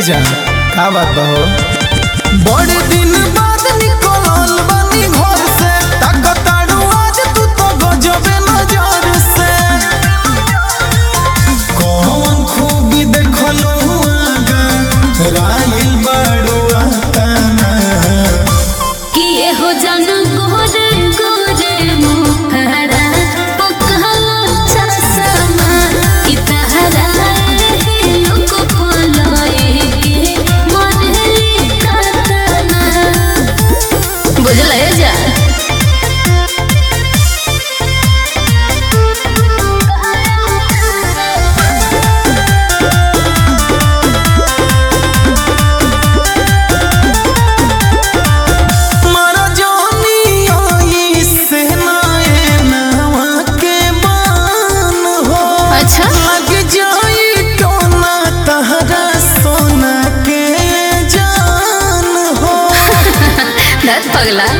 जान का बात बा हो बड़े दिन बाद निकलल बानी घर से ताकताड़ू आज तू तो गजबे नजर से कौन खूबी देखलू आगा राइल बाड़ू आताना किए हो जन गोरे गोरे मुखरा पकहला चसमा कि तहरा लोक पोलोए के मनली कतना बुझल है जा मारा जानी आई से नाए नवा के बान हो अच्छा लग जाई टोना तहरा सोना के जान हो दस पगला